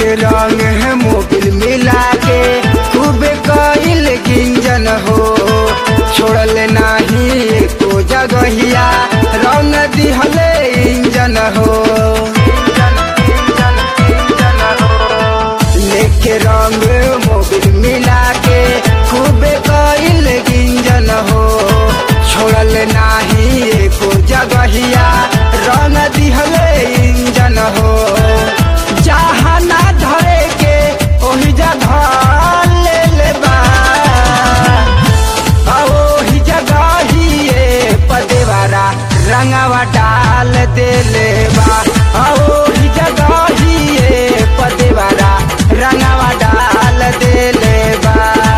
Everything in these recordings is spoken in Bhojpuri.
रंग है मोबिल मिला के खूब कइल गिंजन हो छोड़ल नाही एको जगहिया रंग दिहले इंजन हो लेके रंग मोबिल मिला के खूब कइल गिंजन हो छोड़ल नाही एको जगहिया रंग दिहले इंजन हो जहाँ ना धरे के ओही जगह ले ले बा आ ओही जगह ही ये पदेवारा रंगवा डाल देले बा आ ओही जगह ही ये पदेवारा रंगवा डाल देले बा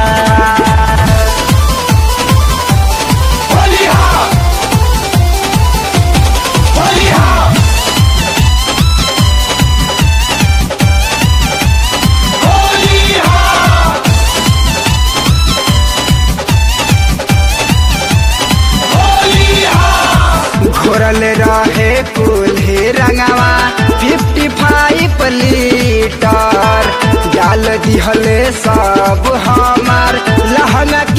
घोरल रहे कुल्हे रंगवा फिफ्टी फाइव लीटर जाल दिहले सब हमार लहंगा